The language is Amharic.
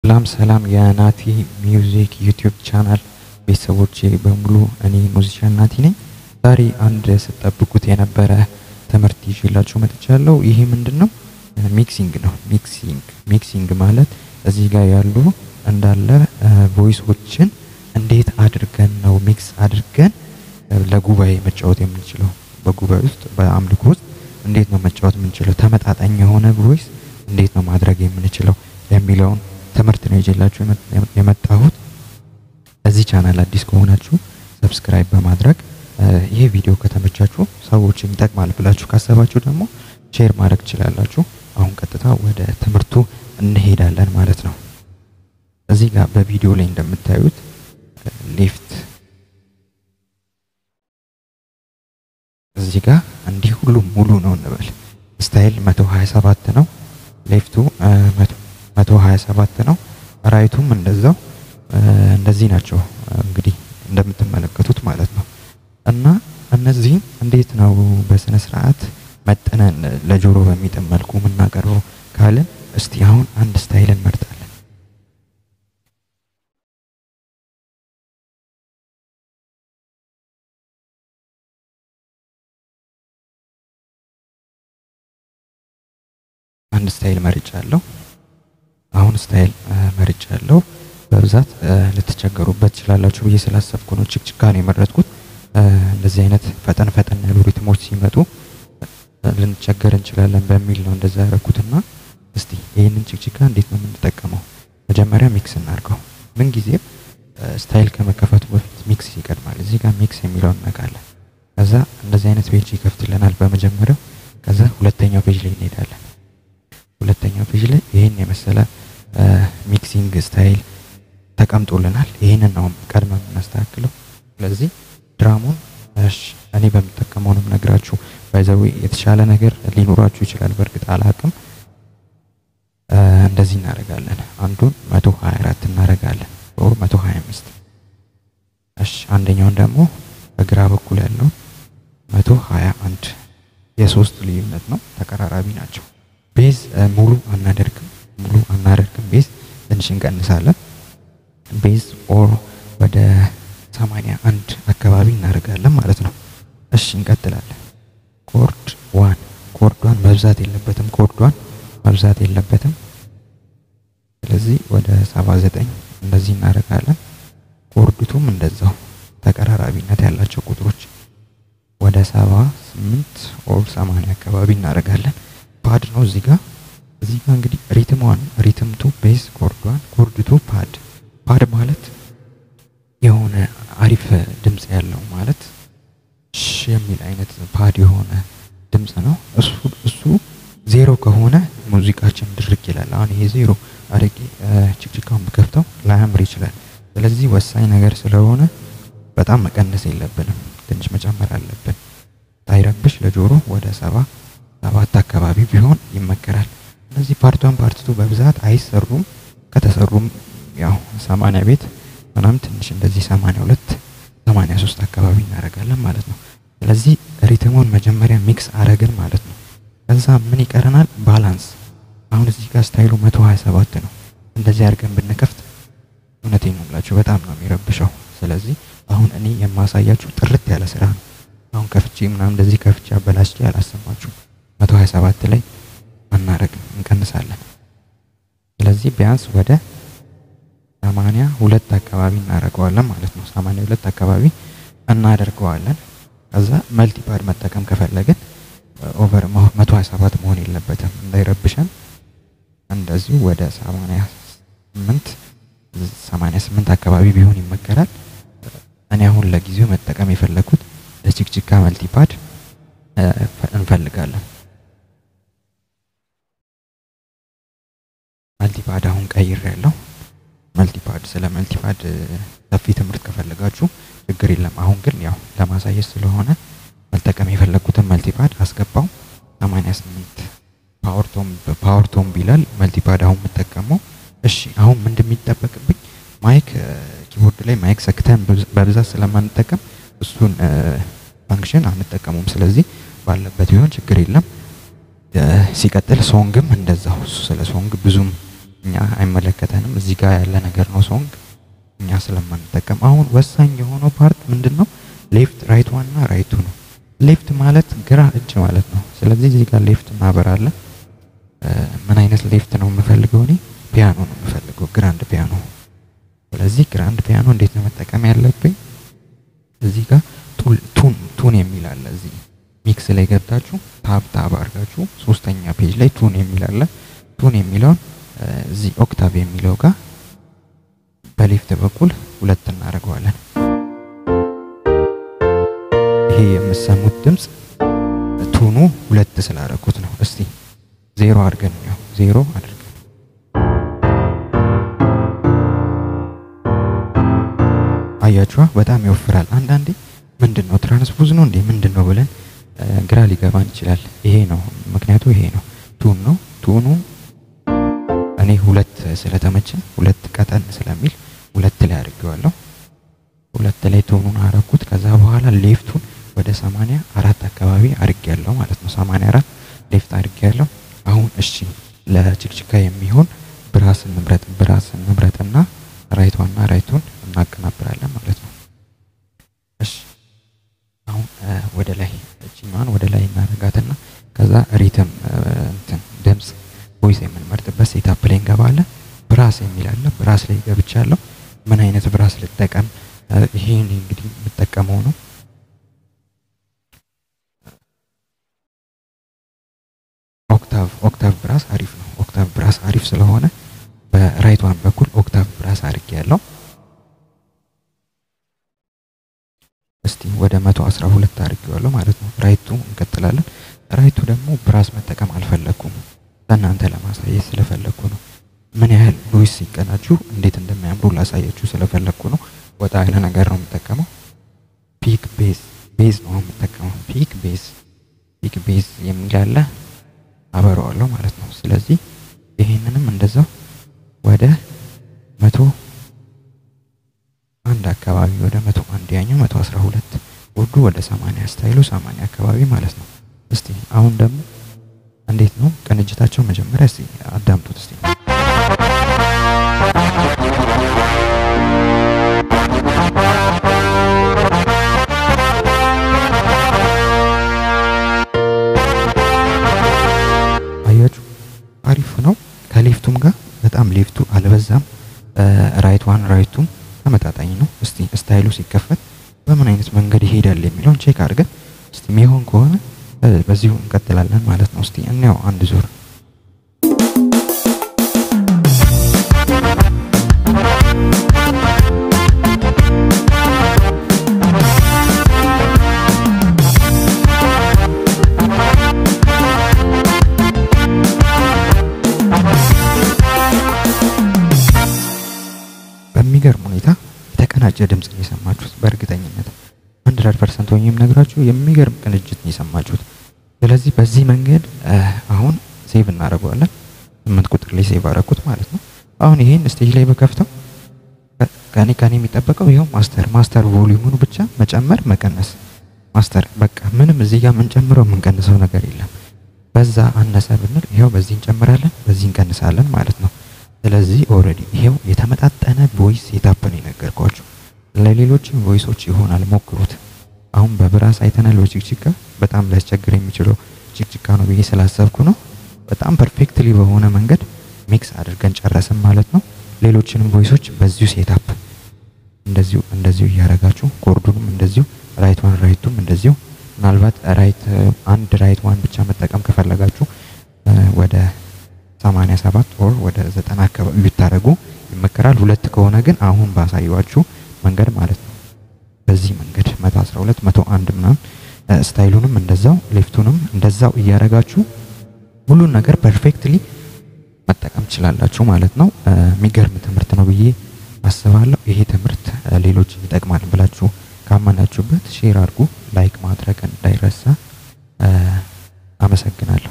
ሰላም ሰላም የናቲ ሚውዚክ ዩቲዩብ ቻናል ቤተሰቦቼ በሙሉ እኔ ሙዚሻን ናቲ ነኝ። ዛሬ አንድ ስትጠብቁት የነበረ ትምህርት ይዤላችሁ መጥቻለሁ። ይሄ ምንድን ነው? ሚክሲንግ ነው። ሚክሲንግ ሚክሲንግ ማለት እዚህ ጋር ያሉ እንዳለ ቮይሶችን እንዴት አድርገን ነው ሚክስ አድርገን ለጉባኤ መጫወት የምንችለው፣ በጉባኤ ውስጥ በአምልኮ ውስጥ እንዴት ነው መጫወት የምንችለው፣ ተመጣጣኝ የሆነ ቮይስ እንዴት ነው ማድረግ የምንችለው የሚለውን ትምህርት ነው ይዤላችሁ የመጣሁት። እዚህ ቻናል አዲስ ከሆናችሁ ሰብስክራይብ በማድረግ ይህ ቪዲዮ ከተመቻችሁ ሰዎችን ይጠቅማል ብላችሁ ካሰባችሁ ደግሞ ሼር ማድረግ ትችላላችሁ። አሁን ቀጥታ ወደ ትምህርቱ እንሄዳለን ማለት ነው። እዚህ ጋር በቪዲዮ ላይ እንደምታዩት ሌፍት እዚህ ጋር እንዲህ ሁሉም ሙሉ ነው እንበል። ስታይል 127 ነው። ሌፍቱ 127 ነው። ራይቱም እንደዛው እንደዚህ ናቸው እንግዲህ እንደምትመለከቱት ማለት ነው። እና እነዚህም እንዴት ነው በስነ ስርዓት መጠነን ለጆሮ በሚጥም መልኩ የምናቀርበው ካልን እስቲ አሁን አንድ ስታይል እንመርጣለን። አንድ ስታይል መርጫለሁ። አሁን ስታይል መርጫለሁ። በብዛት ልትቸገሩበት ትችላላችሁ ብዬ ስላሰብኩ ነው ችክችካ ነው የመረጥኩት። እንደዚህ አይነት ፈጠን ፈጠን ያሉ ሪትሞች ሲመጡ ልንቸገር እንችላለን በሚል ነው እንደዛ ያደረኩትና እስቲ ይህንን ችክችካ እንዴት ነው የምንጠቀመው? መጀመሪያ ሚክስ እናድርገው። ምን ጊዜም ስታይል ከመከፈቱ በፊት ሚክስ ይቀድማል። እዚህ ጋር ሚክስ የሚለውን እናውቃለን። ከዛ እንደዚህ አይነት ፔጅ ይከፍትልናል በመጀመሪያው። ከዛ ሁለተኛው ፔጅ ላይ እንሄዳለን። ሁለተኛው ፔጅ ላይ ይህን የመሰለ ሚክሲንግ ስታይል ተቀምጦልናል። ይህንን ነው ቀድመ የምናስተካክለው። ስለዚህ ድራሙን እኔ በምጠቀመው ነው ነግራችሁ። ባይዘዌ የተሻለ ነገር ሊኖራችሁ ይችላል። በእርግጥ አላቅም። እንደዚህ እናደርጋለን። አንዱን 124 እናደርጋለን ኦር 125። እሺ አንደኛውን ደግሞ በግራ በኩል ያለው 121 የሶስት ልዩነት ነው። ተቀራራቢ ናቸው። ቤዝ ሙሉ አናደርግም፣ ሙሉ አናደርግም። ቤዝ ትንሽ እንቀንሳለን። ቤዝ ኦር ወደ ሰማንያ አንድ አካባቢ እናደርጋለን ማለት ነው። እሺ እንቀጥላለን። ኮርድ ዋን ኮርዷን መብዛት የለበትም፣ ኮርዷን መብዛት የለበትም። ስለዚህ ወደ ሰባ ዘጠኝ እንደዚህ እናደርጋለን። ኮርድቱም እንደዛው ተቀራራቢነት ያላቸው ቁጥሮች ወደ ሰባ ስምንት ኦር ሰማንያ አካባቢ እናደርጋለን። ፓድ ነው እዚህ ጋር እዚህ ጋር እንግዲህ ሪትሟን ሪትምቱ ቤዝ ኮርዷን ኮርድቱ ፓድ ፓድ ማለት የሆነ አሪፍ ድምጽ ያለው ማለት ሽ የሚል አይነት ፓድ የሆነ ድምጽ ነው። እሱ እሱ ዜሮ ከሆነ ሙዚቃችን ድርቅ ይላል። አሁን ይሄ ዜሮ አድርጌ ችክችካውን ብከፍተው ላያምር ይችላል። ስለዚህ ወሳኝ ነገር ስለሆነ በጣም መቀነስ የለብንም፣ ትንሽ መጨመር አለብን። ታይረብሽ ለጆሮ ወደ ሰባ ሰባት አካባቢ ቢሆን ይመከራል። እነዚህ ፓርቷን ፓርትቱ በብዛት አይሰሩም። ከተሰሩም ያው ሰማንያ ቤት ምናምን ትንሽ እንደዚህ ሰማንያ ሁለት ሰማንያ ሶስት አካባቢ እናደርጋለን ማለት ነው። ስለዚህ ሪትሙን መጀመሪያ ሚክስ አረግን ማለት ነው። ከዛ ምን ይቀረናል? ባላንስ። አሁን እዚህ ጋር ስታይሉ መቶ ሀያ ሰባት ነው። እንደዚህ አድርገን ብንከፍት እውነቴን ነው የምላችሁ በጣም ነው የሚረብሸው። ስለዚህ አሁን እኔ የማሳያችሁ ጥርት ያለ ስራ ነው። አሁን ከፍቼ ምናምን እንደዚህ ከፍቼ አበላሽቼ አላሰማችሁም። መቶ ሀያ ሰባት ላይ አናረግም፣ እንቀንሳለን። ስለዚህ ቢያንስ ወደ ሰማንያ ሁለት አካባቢ እናደርገዋለን ማለት ነው። ሰማንያ ሁለት አካባቢ እናደርገዋለን። ከዛ መልቲፓድ መጠቀም ከፈለግን ኦቨር መቶ ሀያ ሰባት መሆን የለበትም እንዳይረብሸን። እንደዚሁ ወደ ሰማንያ ስምንት ሰማንያ ስምንት አካባቢ ቢሆን ይመከራል። እኔ አሁን ለጊዜው መጠቀም የፈለግኩት ለችክችካ መልቲፓድ እንፈልጋለን። መልቲፓድ አሁን ቀይር ያለው መልቲፓድ ስለ መልቲፓድ ሰፊ ትምህርት ከፈለጋችሁ ችግር የለም። አሁን ግን ያው ለማሳየት ስለሆነ መጠቀም የፈለግኩትን መልቲፓድ አስገባው። 88 ፓወርቶም ፓወርቶም ቢላል መልቲፓድ አሁን የምጠቀመው። እሺ አሁን ምን እንደሚጠበቅብኝ ማይክ ኪቦርድ ላይ ማይክ ሰክተን በብዛት ስለማንጠቀም እሱን ፋንክሽን አንጠቀሙም። ስለዚህ ባለበት ቢሆን ችግር የለም። ሲቀጥል ሶንግም እንደዛው ስለ ሶንግ ብዙም እኛ አይመለከተንም። እዚህ ጋር ያለ ነገር ነው ሶንግ እኛ ስለማንጠቀም። አሁን ወሳኝ የሆነው ፓርት ምንድን ነው? ሌፍት ራይት ዋን እና ራይቱ ነው። ሌፍት ማለት ግራ እጅ ማለት ነው። ስለዚህ እዚህ ጋር ሌፍት እናበራለን። ምን አይነት ሌፍት ነው የምፈልገው እኔ? ፒያኖ ነው የምፈልገው፣ ግራንድ ፒያኖ። ስለዚህ ግራንድ ፒያኖ እንዴት ነው መጠቀም ያለብኝ? እዚህ ጋር ቱን ቱን የሚል አለ። እዚህ ሚክስ ላይ ገብታችሁ ታብ ታብ አድርጋችሁ ሶስተኛ ፔጅ ላይ ቱን የሚል አለ። ቱን የሚለውን እዚህ ኦክታቭ የሚለው ጋር በሌፍት በኩል ሁለት እናደርገዋለን። ይሄ የምሰሙት ድምፅ ቱኑ ሁለት ስላደረኩት ነው። እስቲ ዜሮ አድርገን ነው ዜሮ አድርገን አያችኋ፣ በጣም ይወፍራል። አንዳንዴ ምንድን ነው ትራንስፖዝ ነው እንዴ ምንድን ነው ብለን ግራ ሊገባን ይችላል። ይሄ ነው ምክንያቱ፣ ይሄ ነው ቱን ነው ቱኑ እኔ ሁለት ስለተመቸኝ ሁለት ቀጠን ስለሚል ሁለት ላይ አድርጌዋለሁ። ሁለት ላይ ቶኑን አረኩት። ከዛ በኋላ ሌፍቱን ወደ ሰማንያ አራት አካባቢ አድርጌያለሁ ማለት ነው። ሰማንያ አራት ሌፍት አድርጌያለሁ። አሁን እሺ ለችክችካ የሚሆን ብራስ እንምረጥ። ብራስ እንምረጥና ራይቷና ራይቱን እናቀናብራለን ማለት ነው። እሺ አሁን ወደ ላይ እችኛዋን ወደ ላይ እናደርጋትና ከዛ ሪትም እንትን ድምፅ ቮይስ የምንመርጥበት ሴታፕ ላይ እንገባለን። ብራስ የሚል አለ። ብራስ ላይ ገብቻለሁ። ምን አይነት ብራስ ልጠቀም? ይሄን እንግዲህ የምጠቀመው ነው ኦክታቭ ኦክታቭ ብራስ አሪፍ ነው። ኦክታቭ ብራስ አሪፍ ስለሆነ በራይት ዋን በኩል ኦክታቭ ብራስ አድርጌ ያለው እስቲ ወደ መቶ አስራ ሁለት አድርጌዋለሁ ማለት ነው። ራይቱ እንቀጥላለን። ራይቱ ደግሞ ብራስ መጠቀም አልፈለኩም ለእናንተ ለማሳየት ስለፈለግኩ ነው። ምን ያህል ቮይስ ሲቀናችሁ እንዴት እንደሚያምሩ ላሳያችሁ ስለፈለግኩ ነው። ወጣ ያለ ነገር ነው የምጠቀመው። ፒክ ቤዝ ቤዝ ነው የምጠቀመው። ፒክ ቤዝ ፒክ ቤዝ የሚል አለ አበረዋለሁ ማለት ነው። ስለዚህ ይሄንንም እንደዛው ወደ መቶ አንድ አካባቢ ወደ መቶ አንድ ያኛው መቶ አስራ ሁለት ውዱ ወደ ሰማንያ ስታይሉ ሰማንያ አካባቢ ማለት ነው። እስቲ አሁን ደግሞ እንዴት ነው ቅንጅታቸው? መጀመሪያ እስቲ አዳምጡት እስቲ አያችሁ፣ አሪፍ ነው። ከሌፍቱም ጋር በጣም ሌፍቱ አልበዛም። ራይት ዋን ራይቱም ተመጣጣኝ ነው። እስቲ ስታይሉ ሲከፈት በምን አይነት መንገድ ይሄዳል የሚለውን ቼክ አድርገን እስቲ የሚሆን ከሆነ በዚሁ እንቀጥላለን ማለት ነው። እስቲ እንየው አንድ ዙር በሚገርም ሁኔታ የተቀናጀ ድምፅ ነው የሰማችሁት። በእርግጠኝነት ሀንድረድ ፐርሰንት ሆኜ የምነግራችሁ የሚገርም ቅንጅት ነው የሰማችሁት። ስለዚህ በዚህ መንገድ አሁን ሴቭ እናደርገዋለን። ስምንት ቁጥር ላይ ሴቭ አደረኩት ማለት ነው። አሁን ይሄን ስቴጅ ላይ በከፍተው ከኔ ከኔ የሚጠበቀው ይኸው ማስተር ማስተር ቮሊዩሙን ብቻ መጨመር መቀነስ፣ ማስተር በቃ ምንም እዚህ ጋር የምንጨምረው የምንቀንሰው ነገር የለም። በዛ አነሰ ብንል ይኸው በዚህ እንጨምራለን፣ በዚህ እንቀንሳለን ማለት ነው። ስለዚህ ኦልሬዲ ይሄው የተመጣጠነ ቮይስ ሴታፕ ነው የነገርኳችሁ። ለሌሎችም ቮይሶች ይሆናል፣ ሞክሩት። አሁን በብራስ አይተናል። በችክችካ በጣም ሊያስቸግር የሚችለው ችክችካ ነው ብዬ ስላሰብኩ ነው። በጣም ፐርፌክትሊ በሆነ መንገድ ሚክስ አድርገን ጨረስን ማለት ነው። ሌሎችንም ቮይሶች በዚሁ ሴታፕ እንደዚሁ እንደዚሁ እያረጋችሁ ኮርዱንም እንደዚሁ ራይት ዋን ራይቱም እንደዚሁ ምናልባት ራይት አንድ ራይት ዋን ብቻ መጠቀም ከፈለጋችሁ ወደ 87 ኦር ወደ 90 አካባቢ ብታደርጉ ይመከራል። ሁለት ከሆነ ግን አሁን ባሳየዋችሁ መንገድ ማለት ነው። በዚህ መንገድ 112 101 ምናምን ስታይሉንም እንደዛው ሌፍቱንም እንደዛው እያረጋችሁ ሁሉን ነገር ፐርፌክትሊ መጠቀም ትችላላችሁ ማለት ነው። የሚገርም ትምህርት ነው ብዬ አስባለሁ። ይሄ ትምህርት ሌሎች ይጠቅማል ብላችሁ ካመናችሁበት ሼር አድርጉ። ላይክ ማድረግ እንዳይረሳ። አመሰግናለሁ።